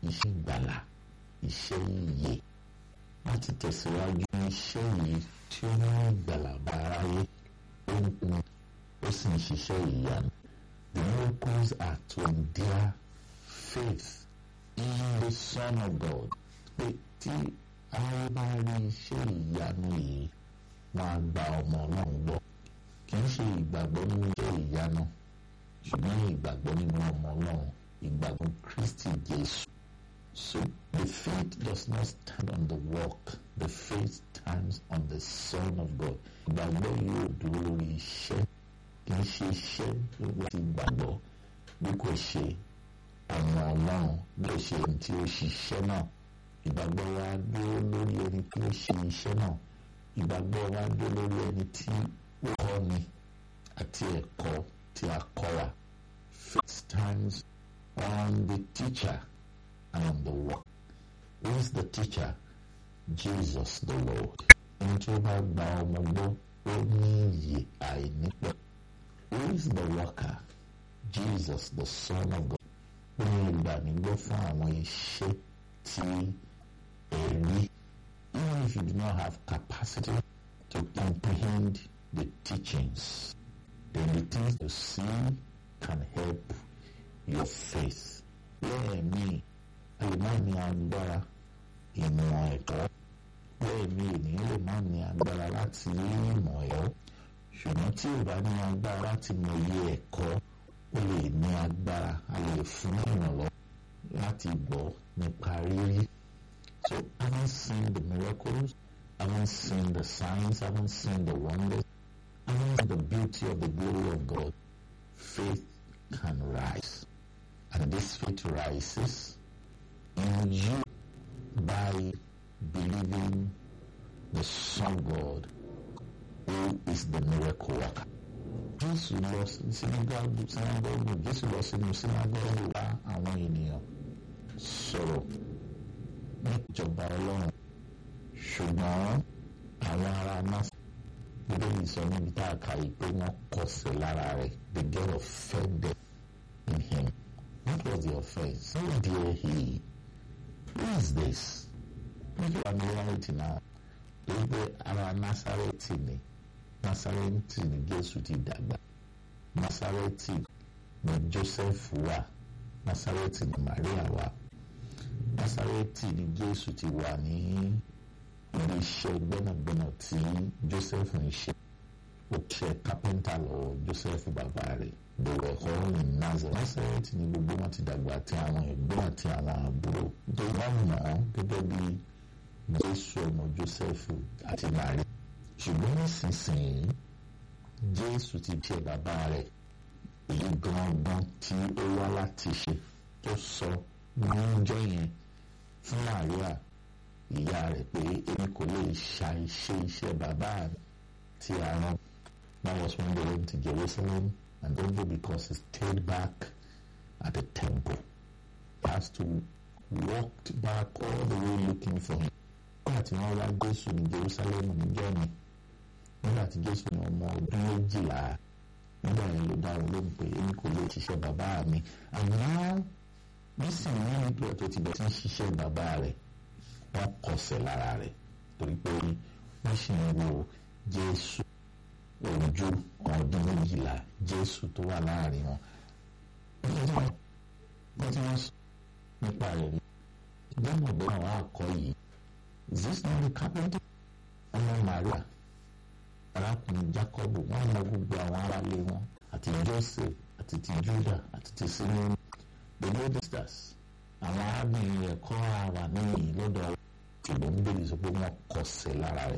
iṣẹ́ ìgbàlà iṣẹ́ ìyè láti tẹ̀síwájú iṣẹ́ yìí tí ó mú ìgbàlà bá aráyé ó ń pin ó sì ń ṣiṣẹ́ ìyanu. The miracles are to endear faith in the Son of God. Pé tí aráyé bá rí iṣẹ́ ìyanu yìí wọ́n á gba ọmọ náà gbọ́. Kì í ṣe ìgbàgbọ́ nínú iṣẹ́ ìyanu ṣùgbọ́n ìgbàgbọ́ nínú ọmọ náà ìgbàgbọ́ Kristi Jésù. So the faith does not stand on the work, the faith stands on the Son of God. Ìgbàgbọ́ yóò dúró lórí iṣẹ́ kì í ṣe iṣẹ́ láti gbàgbọ́ bí kò ṣe ọmọ ọlọ́run bí ó ṣe ẹni tí ó ṣiṣẹ́ náà. Ìgbàgbọ́ wa dúró lórí ẹni tí ó ṣe iṣẹ́ náà. Ìgbàgbọ́ wa dúró lórí ẹni tí ó kọ́ ni àti ẹ̀kọ́ tí a kọ́ wa. Faith stands on the teacher and on the work. Who is the teacher? Jesus the Lord. Ẹni tí ó bá gba ọmọ gbọ́ ó ní iyè àìnípẹ̀. Who is the worker? Jesus the Son of God. Ó ní ìgbànigbọ́ fún àwọn iṣẹ́ tí ẹ̀rí. Even if you do not have capacity to comprehend the teachings, then the things you see can help your faith. Lẹ́ẹ̀mí lè má ní agbára ìmọ̀ ẹ̀kọ́ lẹ́ẹ̀mí ènìyàn lè má ní agbára láti ní ìmọ̀ ẹ̀kọ́ ṣùgbọ́n tí ò bá ní agbára láti mọ iye ẹ̀kọ́ ó lè ní agbára a lè fún ìrànlọ́wọ́ láti gbọ́ nípa rírí. So having seen the miracles, having seen the signs, having seen the wonders, having seen the beauty of the glory of God, faith can rise. And this faith rises in you by believing the Son of God who is the miracle worker. Jésù lọ sí sinagogu sinagogu Jésù lọ sínú sinagogu wá àwọn ènìyàn sọ̀rọ̀ níjọba Ọlọ́run ṣùgbọ́n àwọn ará Násà Bíbélì sọ níbi tá a kà yìí pé wọ́n kọsẹ̀ lára rẹ̀ they get offended in him. What was the offense? How dare he? Who is this? Make your familiarity now. Wípé ara Násárẹ́tì ni Násárẹ́tì ni Jésù ti dàgbà. Násárẹ́tì ni Joseph wà. Násárẹ́tì ni Maria wà. Násárẹ́tì ni Jésù ti wà ní ilé iṣẹ́ gbẹ́nàgbẹ́nà tí Joseph ń ṣe. Ó ṣe kápẹ́ńtà lọ́wọ́ Joseph bàbá rẹ̀. They were all in Nazareth. Násárẹ́tì ni gbogbo wọn ti dàgbà àti àwọn ẹ̀gbọ́n àti àwọn àbúrò. Tó wọ́n mọ̀ ọ́ gẹ́gẹ́ bí Jésù ọmọ Jósẹ́fù àti Màrí. Ṣùgbọ́n nísinsìnyí Jésù ti jẹ bàbá rẹ̀ èyí gangan tí ó wá láti ṣe tó sọ ní ọjọ́ yẹn fún Màríà ìyá rẹ̀ pé èmi kò lè ṣàìṣe iṣẹ́ bàbá mi tí a rán. That was when they went to Jerusalem and only because he stayed back at the temple. He has to walk back all the way looking for him nígbà tí wọ́n wá Jésù ní Jerusalem níjọ́ mi nígbà tí Jésù ní ọmọ ọdún méjìlá nígbà yẹn ló dá wọn lóhùn pé èmi kò lè ṣiṣẹ́ bàbá mi àmọ́ nísìnyí nígbà tó ti bẹ̀ tí ń ṣiṣẹ́ bàbá rẹ̀ wọ́n kọsẹ̀ lára rẹ̀ torí pé wọ́n sì ń wo Jésù ojú ọdún méjìlá Jésù tó wà láàrin wọn. wọ́n ti wọ́n sọ nípa rẹ̀ rí gbọ́mọ̀gbọ́n àwọn akọ yìí is this not the carpenter ọmọ Maria arákùnrin Jacobu wọn mọ gbogbo àwọn aráalé wọn àti Joseph àti ti Juda àti ti Simon the lodesters àwọn arábìnrin rẹ̀ kọ́ ara níyì lọ́dọ̀ ṣùgbọ́n ń bèrè sọ pé wọ́n kọsẹ̀ lára rẹ̀